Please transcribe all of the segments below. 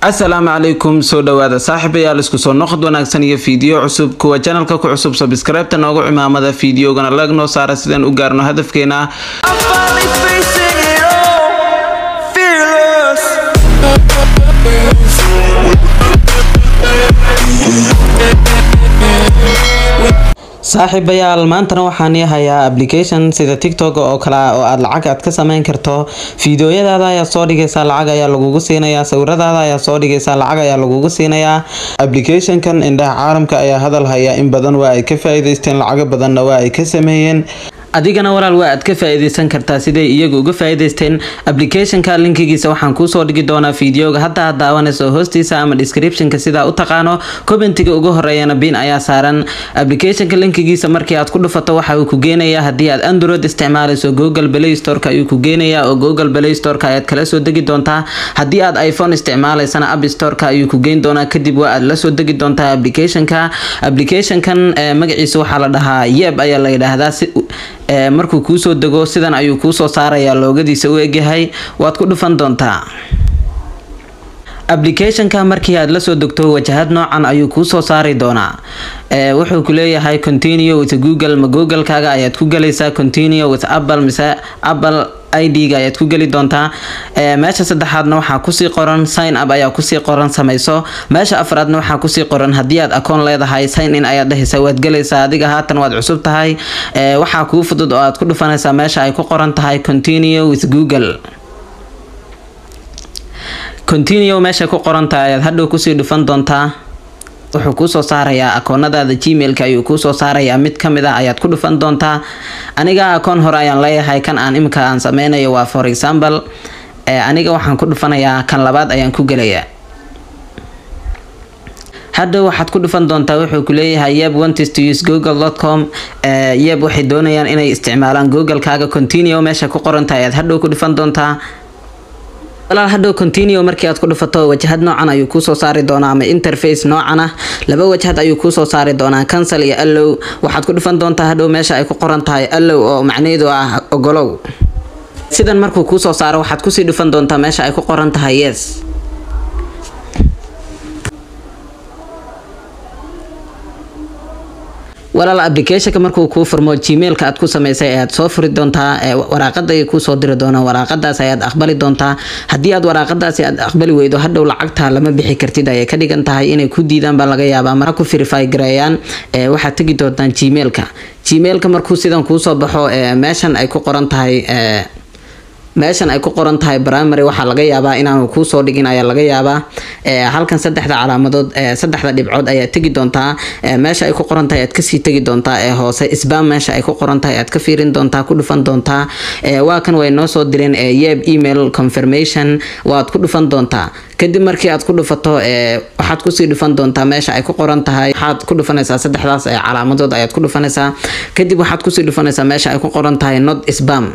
asalaamu calaykum soo dhawaada saaxiibayaal isku soo noqod wanaagsan iyo fiidiyo cusub kuwa janalka ku cusub sabskraybta noogu cimaamada fiidiyogana lag noo saara sidaan u gaarno hadafkeena I'm finally facing it all, fearless. saaxiibayaal maantana waxaan hayaa application sida tiktok oo kale ah oo aad lacag aad ka sameyn karto fiidiyoyadaada ayaa soo dhigaysaa lacag ayaa lagugu siinayaa sawiradaada ayaa soo dhigaysaa lacag ayaa lagugu siinayaa applicationkan indhaha caalamka ayaa hadal haya in badan waa ay ka faa-iideysteen lacago badanna waa ay ka sameeyeen adigana walaal waa aad ka faa-iideysan kartaa siday iyagu uga faa-iideysteen applicationka linkigiisa waxaan kuusoo dhigi doonaa fiideoga hadda aad daawanayso hoostiisa ama descriptionka sidaa u taqaano commentiga ugu horeeyana bin ayaa saaran applicationka linkigiisa markii aad ku dhufato waxa uu ku geenayaa haddii aad android isticmaalayso google play storeka ayuu ku geenayaa oo google play storeka ayaad kala soo degi doontaa haddii aad iphone isticmaalaysana app storeka ayuu ku geyn doonaa kadib waa aad la soo degi doontaa applicationka applicationkan magaciisa waxaa la dhahaa yeb ayaa la yidhaahdaa si markuu kuusoo dego sidan ayuu kuusoo saarayaa loogadiisa u egyahay waad ku dhufan doontaa applicationka markii aad lasoo degto wajahad noocan ayuu kuusoo saari doonaa wuxuu ku leeyahay continue with google ma googlekaaga ayaad ku galaysaa continue with apple mise apple id-ga ayaad ku geli doontaa meesha saddexaadna waxaa kusii qoran sign up ayaa kusii qoran samayso meesha afraadna waxaa kusii qoran haddii aad akoon leedahay sign in ayaad dhehaysa waad gelaysaa adiga haatan waad cusub tahay waxaa kuu fudud oo aad ku dhufanaysaa meesha ay ku qoran tahay continue with google continue meesha ku qoran tahay ayaad hadhow kusii dhufan doontaa wuxuu kuusoo saarayaa akoonadaada gmailka ayuu kuusoo saarayaa mid kamid ah ayaad ku dhufan doontaa aniga akoon hore ayaan leeyahay kan aan imika aan sameynayo waa for example aniga waxaan ku dhufanayaa kan labaad ayaan ku gelayaa hadda waxaad ku dhufan doontaa wuxuu ku leeyahay yeb wantis to use google.com yeb waxay doonayaan inay isticmaalaan googlekaaga continue meesha ku qorantahay ayaad hadhow ku dhufan doontaa walaal hadhow continue markii aad ku dhufato wajahad noocan ayuu kuusoo saari doonaa ama interface noocan ah laba wajahad ayuu kuusoo saari doonaa cancel iyo allow waxaad ku dhufan doontaa hadhow meesha ay ku qoran tahay allow oo macnaheedu ah ogolow sidan markuu kuusoo saaro waxaad kusii dhufan doontaa meesha ay ku qoran tahay yes walaal applicationka markuu kuu furmo gmailka aad ku sameysay ayaad soo furi doontaa waraaqada ay kuusoo diri doonaan waraaqadaas ayaad aqbali doontaa haddii aad waraaqadaasi aad aqbali weydo hadhow lacagta lama bixi kartid ayay ka dhigan tahay inay ku diidaan baa laga yaabaa mara ku verify gareeyaan waxaad tegi doontaan gmailka gmailka markuu sidan kuusoo baxo meeshan ay ku qoran tahay meeshan ay ku qoran tahay primary waxaa laga yaabaa inaanu kuusoo dhigin ayaa laga yaabaa halkan saddexda calaamadood saddexda dhibcood ayaad tegi doontaa meesha ay ku qoran tahay aad kasii tegi doontaa ee hoose sbam meesha ay ku qoran tahay aad ka fiirin doontaa ku dhufan doontaa waa kan way noo soo direen yeb email confirmation waad ku dhufan doontaa kadib markii aad ku dhufato waxaad kusii dhufan doontaa meesha ay ku qoran tahay waxaad ku dhufanaysaa saddexdaas calaamadood ayaad ku dhufanaysaa kadib waxaad kusii dhufanaysaa meesha ay ku qoran tahay not spam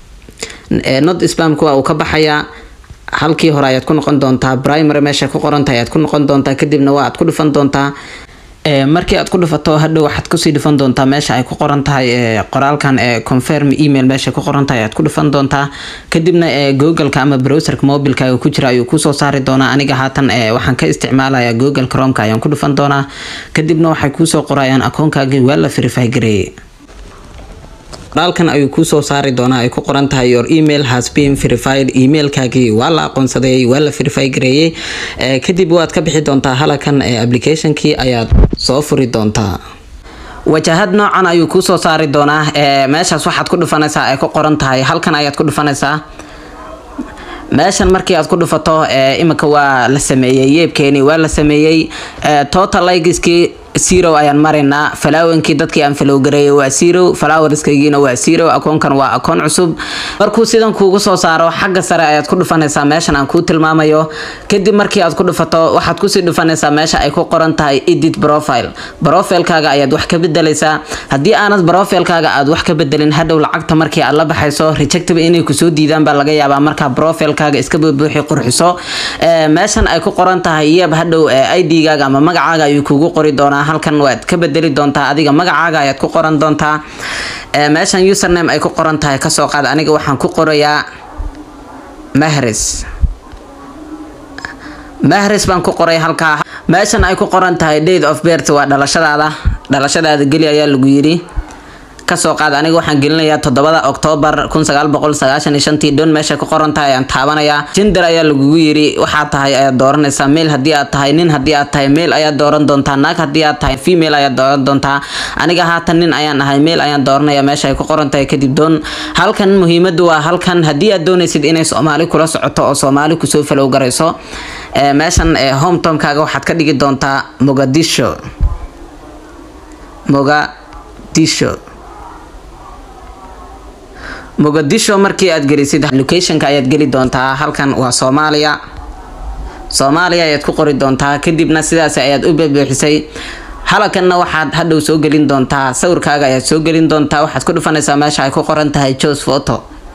not spamka waa uu ka baxayaa halkii hore ayaad ku noqon doontaa primary meesha ku qorantahay ayaad ku noqon doontaa kadibna waa aad ku dhufan doontaa markii aad ku dhufato hadhow waxaad kusii dhufan doontaa meesha ay ku qoran tahay qoraalkan confirm email meesha ku qoran tahay ayaad ku dhufan doontaa kadibna googleka ama browserka mobilkaaga ku jira ayuu kusoo saari doonaa aniga haatan waxaan ka isticmaalayaa google cromka ayaan ku dhufan doonaa kadibna waxay kuusoo qorayaan akoonkaagii waa la verify gareeyay qoraalkan ayuu kuusoo saari doonaa ay ku qoran tahay your email has been verified emailkaagii waa la aqoonsaday waa la verify gareeyey kadib waad ka bixi doontaa halakan applicationkii ayaad soo furi doontaa wajahad noocan ayuu kuusoo saari doonaa meeshaas waxaad ku dhufanaysaa ay ku qoran tahay halkan ayaad ku dhufanaysaa meeshan markii aad ku dhufato imika waa la sameeyey yeebkeeni waa la sameeyey total likeskii zero ayaan maraynaa falaawankii dadkii aan falowgareeyay waa zero falaawarskaygiina waa zero akoonkan waa akoon cusub markuu sidan kuugu soo saaro xagga sare ayaad ku dhufanaysaa meeshan aan kuu tilmaamayo kadib markii aad ku dhufato waxaad kusii dhufanaysaa meesha ay ku qoran tahay edit profile profilekaaga ayaad wax ka bedelaysaa haddii aanad profilekaaga aad wax ka bedelin hadhow lacagta markii aad la baxayso rejectaba inay kusoo diidaan baa laga yaabaa markaa profilekaaga iska buubuuxi qurxiso meeshan ay ku qoran tahay yeb hadhow id-gaaga ama magacaaga ayuu kuugu qori doonaa halkan waad ka bedeli doontaa adiga magacaaga ayaad ku qoran doontaa meeshan username ay ku qoran tahay kasoo qaad aniga waxaan ku qorayaa mahres mahris baan ku qoray halkaa meeshan ay ku qoran tahay date of birth waa dhalashadaada dhalashadaada geli ayaa lagu yiri kasoo qaad aniga waxaan gelinayaa toddobada oktoobar kun sagaal boqol sagaashan iyo shantii don meesha ku qoran tahay ayaan taabanayaa jinder ayaa lagugu yiri waxaa tahay ayaad dooranaysaa male haddii aad tahay nin haddii aad tahay male ayaad dooran doontaa naag haddii aad tahay female ayaad dooran doontaa aniga haatan nin ayaan ahay male ayaan dooranaya meesha ay ku qoran tahay kadib doon halkan muhiimadu waa halkan haddii aad doonaysid inay soomaali kula socoto oo soomaali kusoo falow garayso ee meeshan ee hometomkaaga waxaad ka dhigi doontaa mogadisho mogadisho muqadisho markii aad gelisid locationka ayaad geli doontaa halkan waa soomaaliya soomaaliya ayaad ku qori doontaa kadibna sidaas ayaad u bebuuxisay halakanna waxaad hadhow soo gelin doontaa sawirkaaga ayaad soo gelin doontaa waxaad ku dhufanaysaa meesha ay ku qoran tahay jos photo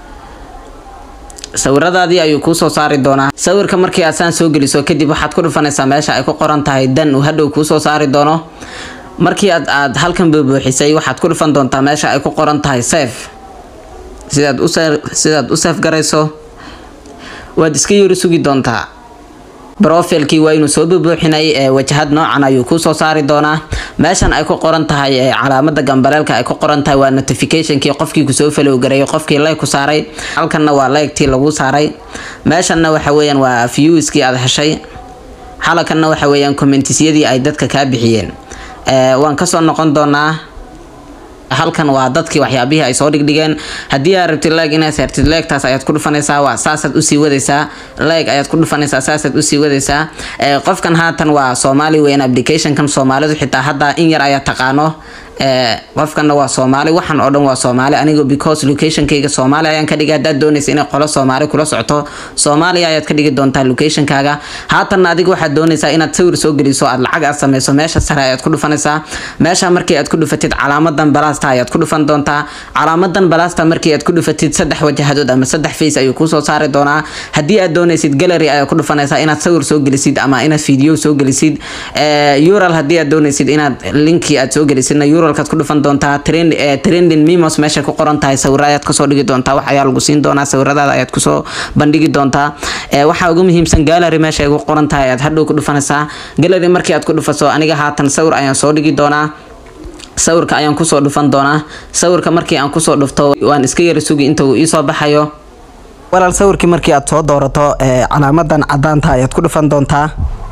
sawiradaadii ayuu kuusoo saari doonaa sawirka markii aad saan soo geliso kadib waxaad ku dhufanaysaa meesha ay ku qoran tahay dan uu hadhow kuusoo saari doono markii aad aad halkan bebuuxisay waxaad ku dhufan doontaa meesha ay ku qoran tahay safe sidaad u sidaad u seef garayso waad iska yari sugi doontaa brofilkii waa inuu soo bubuuxinay ee wajahad noocan ayuu kusoo saari doonaa meeshan ay ku qoran tahay ee calaamada gambaleelka ay ku qoran tahay waa notificationkii qofkii kusoo falowgaray qofkii like ku saaray halkanna waa like-tii lagu saaray meeshanna waxa weeyaan waa viewskii aad heshay halakanna waxa weeyaan commentisyadii ay dadka kaa bixiyeen waan kasoo noqon doonaa halkan waa dadkii waxyaabihii ay soo dhigdhigeen haddii aad rabtid leeg inaad saartid leegtaas ayaad ku dhufanaysaa waa saasaad usii wadaysaa leeg ayaad ku dhufanaysaa saasaad usii wadaysaa qofkan haatan waa soomaali weyn applicationkan soomaalidu xitaa hadda in yar ayaa taqaano qofkanna waa soomaali waxan oo dhan waa soomaali aniga because locationkayga soomaali ayaan ka dhigay haddaad doonaysa inay qolo soomaali kula socoto soomaaliya ayaad ka dhigi doontaa locationkaaga haatanna adiga waxaad doonaysaa inaad sawir soo geliso aad lacag aad sameyso meesha sare ayaad ku dhufanaysaa meesha markii aad ku dhufatid calaamadan balasta ayaad ku dhufan doontaa calaamadan balasta markii aad ku dhufatid saddex wajahadood ama saddex face ayuu kusoo saari doonaa haddii aad doonaysid gallery ayaad ku dhufanaysaa inaad sawir soo gelisid ama inaad video soo gelisid ural haddii aad doonaysid inaad linkii aad soo gelisidna uralkaad ku dhufan doontaa trending memos meesha ku qoran tahay sawira ayaad kasoo dhigi doontaa wax ayaa lagu siin doonaa sawiradaada ayaad kusoo bandhigi doontaa waxaa ugu muhiimsan gallery meesha ay ku qoran tahay ayaad hadhow ku dhufanaysaa gallery markii aad ku dhufaso aniga haatan sawir ayaan soo dhigi doonaa sawirka ayaan kusoo dhufan doonaa sawirka markii aan kusoo dhufto waan iska yara sugi inta uu iisoo baxayo walaal sawirkii markii aad soo doorato calaamadan cadaanta ayaad ku dhufan doontaa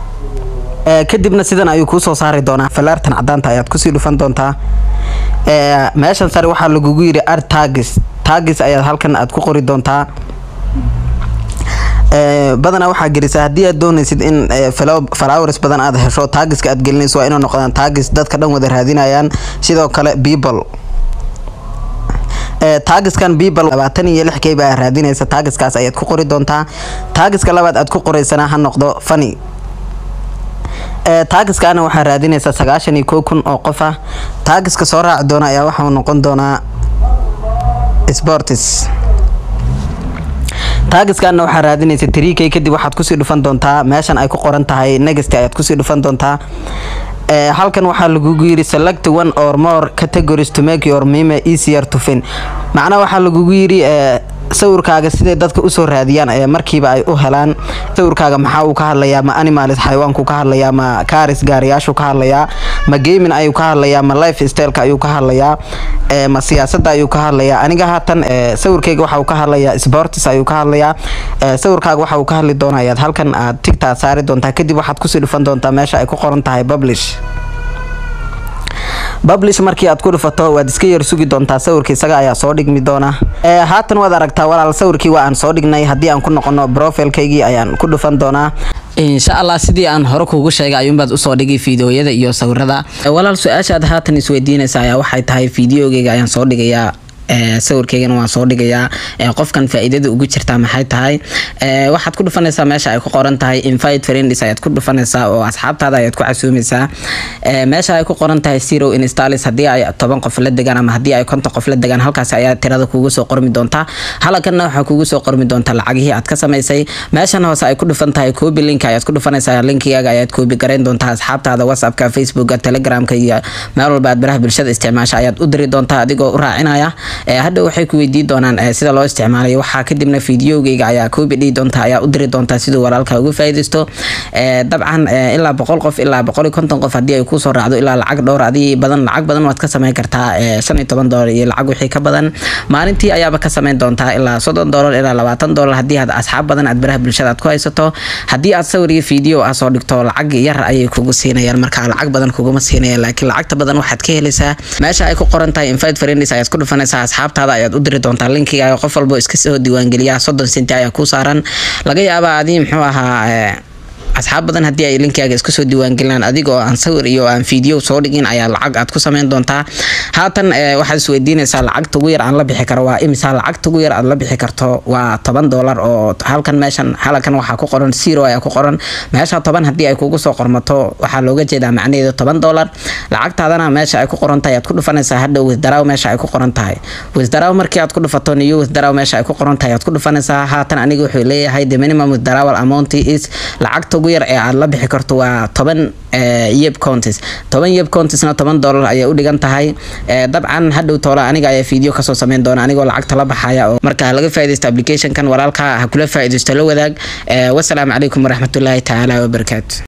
kadibna sidan ayuu kuusoo saari doonaa falaartan cadaanta ayaad kusii dhufan doontaa meeshan sare waxaa lagugu yiri ar tagis tagis ayaad halkan aad ku qori doontaa badanaa waxaa gelisa haddii aad doonaysid in flowers badan aad hesho taagiska aad gelinayso waa inuu noqdaan taagis dadka dhan wada raadinayaan sidoo kale people taagiskan people labaatan iyo lix kay baa raadinaysa taagiskaas ayaad ku qori doontaa taagiska labaad aad ku qoraysana ha noqdo funny taagiskaana waxaa raadinaysa sagaashan iyo kow kun oo qof ah taagiska soo raaci doona ayaa waxau noqon doonaa sports taagiskaana waxaa raadinaysa tariikay kadib waxaad kusii dhufan doontaa meeshan ay ku qoran tahay next ayaad kusii dhufan doontaa halkan waxaa lagugu yiri select one or more categories to make your meme easier to fin macnaha waxaa lagugu yiri sawirkaaga siday dadka usoo raadiyaan ee markiiba ay u helaan sawirkaaga maxaa uu ka hadlayaa ma animalis xayawaanku ka hadlayaa ma kaaris gaariyaashu ka hadlayaa ma gaming ayuu ka hadlayaa ma life styleka ayuu ka hadlayaa ma siyaasada ayuu ka hadlayaa aniga haatan sawirkayga waxa uu ka hadlayaa sports ayuu ka hadlayaa sawirkaaga waxa uu ka hadli doona ayaad halkan aad tigtaa saari doontaa kadib waxaad kusii dhufan doontaa meesha ay ku qoran tahay publish publish markii aad ku dhufato waad iska yar sugi doontaa sawirka isaga ayaa soo dhigmi doona haatan waad aragtaa walaal sawirkii waa aan soo dhignay haddii aan ku noqono profilkaygii ayaan ku dhufan doonaa insha allah sidii aan hore kuugu sheegay ayuunbaad usoo dhigay fiideoyada iyo sawirada walaal su-aashaad haatan isweydiinaysa ayaa waxay tahay fiideogeyga ayaan soo dhigayaa sawirkeygana waan soo dhigayaa qofkan faa-iidada ugu jirtaa maxay tahay waxaad ku dhufanaysaa meesha ay ku qoran tahay invite friends ayaad ku dhufanaysaa oo asxaabtaada ayaad ku casuumaysaa meesha ay ku qoran tahay zero instalis haddii ay toban qof la degaan ama haddii ay konton qof la degaan halkaas ayaa tirada kugu soo qormi doontaa halakanna waxaa kugu soo qormi doontaa lacagihii aad ka samaysay meeshan hoose ay ku dhufan tahay koobi link ayaad ku dhufanaysaa linkigaaga ayaad koobi garayn doontaa asxaabtaada whatsappka facebooka telegramka iyo meel walba aad baraha bulshada isticmaasha ayaad u diri doontaa adigoo u raacinaya hadhow waxay ku weydiin doonaan sida loo isticmaalayo waxaa kadibna fideogeyga ayaa koobi dhihi doonta ayaa u diri doontaa siduu walaalka uga faaideysto dabcan ilaa boqol qof ilaa boqol iyo konton qof haddii ay kusoo raacdo ilaa lacag dhowr adii badan lacag badan waad ka sameyn kartaa shan iyo toban doolar iyo lacag wixii ka badan maalintii ayaaba ka sameyn doontaa ilaa soddon doolar ilaa labaatan doolar haddii aad asxaab badan aad baraha bulshada aad ku haysato haddii aad sawir iyo video ah soo dhigto lacag yar ayay kugu siinayaan marka lacag badan kuguma siinayaan laakiin lacagta badan waxaad ka helaysaa meesha ay ku qoran tahay invite friends ayaad ku dhufanaysaa asxaabtaada ayaad u diri doontaa linkiga qof walbo iska soo diiwaangeliyaa soddon senti ayaa ku saaran laga yaabaa adii muxuu ahaa asxaab badan haddii ay linkaaga iska soo diiwaangelinaan adigoo aan sawir iyo aan video soo dhigin ayaa lacag aad ku sameyn doontaa haatan waxaad isweydiinaysaa lacagta ugu yar aan la bixi karo waa imisa lacagta ugu yar aad la bixi karto waa toban doolar oo halkan meeshan halkan waxaa ku qoran zero ayaa ku qoran meesha toban haddii ay kugu soo qormato waxaa looga jeedaa macnaheedu toban doolar lacagtaadana meesha ay ku qoran tahay aad ku dhufanaysaa hadhow wisdaraw meesha ay ku qoran tahay wisdaraw markii aad ku dhufato niyo wisdaraw meesha ay ku qoran tahay aad ku dhufanaysaa haatan aniga wuxuu leeyahay the minimum withdrawal amount is lacagta ugu yar ee aad la bixi karto waa toban yeb counties toban yeb countiesna toban doolar ayay u dhigan tahay dabcan hadhow toola aniga ayaa video kasoo sameyn doona anigoo lacagta la baxaya oo marka laga faaidaysto applicationkan walaalka ha kula faaidaysto la wadaag wasalaamu calaykum waraxmatullaahi tacaala wabarakaatu